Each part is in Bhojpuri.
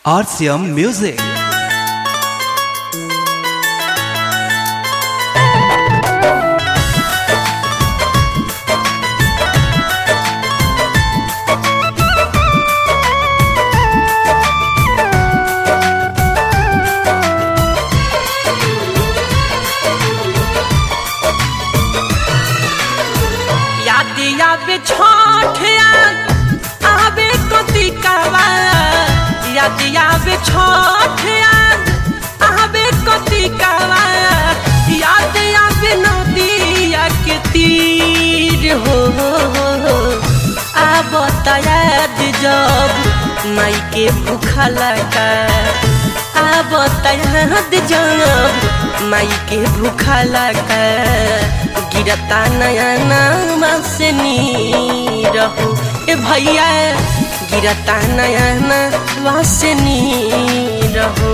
RCM Music. याद आवे छठ याद आवे कतिकावा याद आवे छठ याद आवे कतिकावा याद आवे नदिया के तीर हो आब याद जब माई के भूखा लगा आब याद जब माई के भूखा लगा गिरता नया नामा से नी रहू ए भैया गिरता नया नामा से नी रहू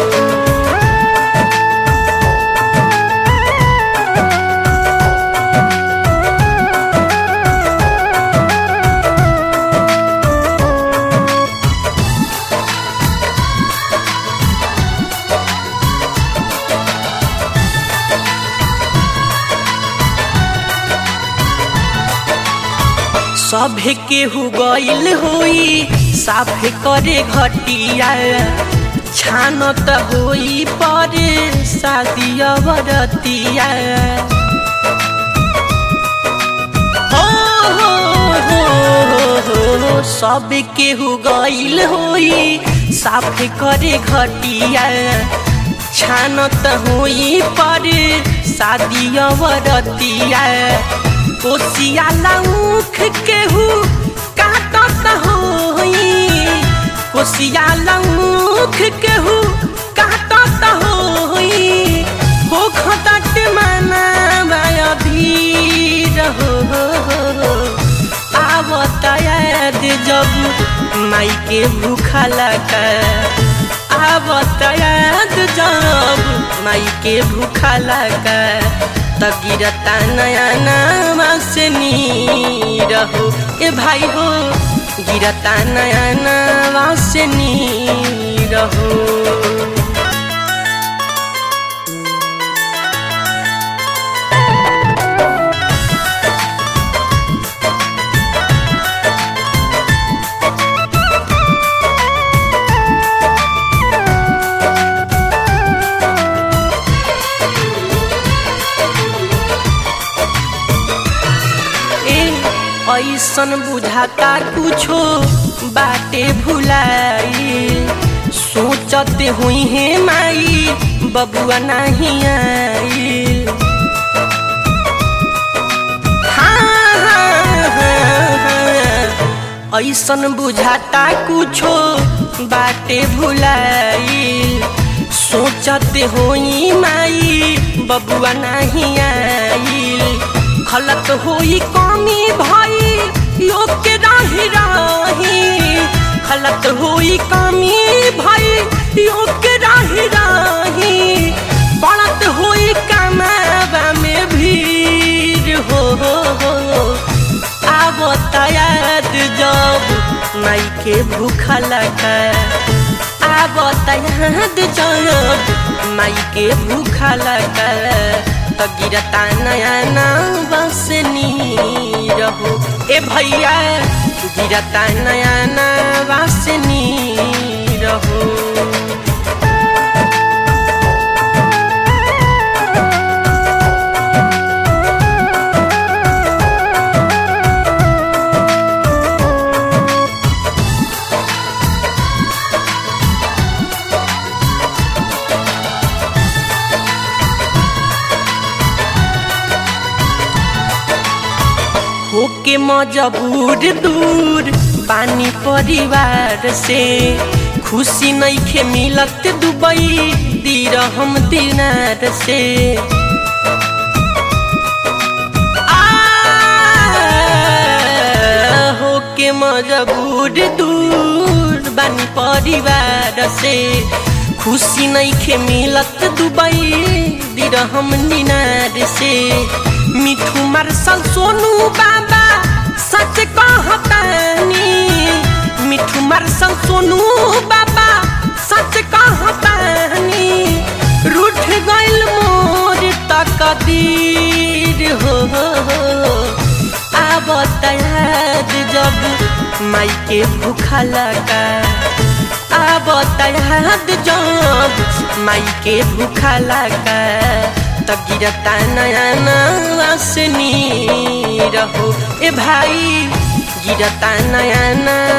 सभे केहू गइल होई साफे करे घटिया छान त होई परे शादी अवरतिया हो हो हो हो हो सब केहू गइल होई साफे करे घटिया छान त होई परे शादी अवरतिया कोसिया लौख केहू काटत होई कोसिया लौख केहू काटत होई हो खटट मना माया भीर हो आवत याद जब माई के भूखा लगा आवत याद जब माई के भूखा लगा त गिरता नया नामा से नी रहू ए भाई हो गिरता नया नामा से नी रहू ऐसन बुझाता कुछो बाटे भुलाई सोचते हुई है माई बबुआ नहीं आई हाँ, हाँ, हाँ, हाँ। ऐसन बुझाता कुछो बाटे भुलाई सोचते होई माई बबुआ नहीं आई खलत होई कमी भाई योग के राही राही खलत होई कमी भाई योग के राही राही बढ़त होई कमावा में भीड़ हो हो हो आवत याद जब माई के भूखा लगा आवत याद जब माई के भूखा लगा त गिरता नया नाम बस नी रहू ए भैया गिरता नया नाम बस नी रहू होके मजबूर दूर पानी परिवार से खुशी नइखे मिलत दुबई दिर हम दिनार से आ, होके मजबूर दूर बानी परिवार से खुशी नइखे मिलत दुबई दिर हम दिनार से मिठू मार्शल सोनू बाबा सच कहतानी मिठू मार्शल सोनू बाबा याद जब माई के भूखा लगा आवत याद जब माई के भूखा लगा त गिरता नया नवासनी रहो ए भाई गिरता नया नया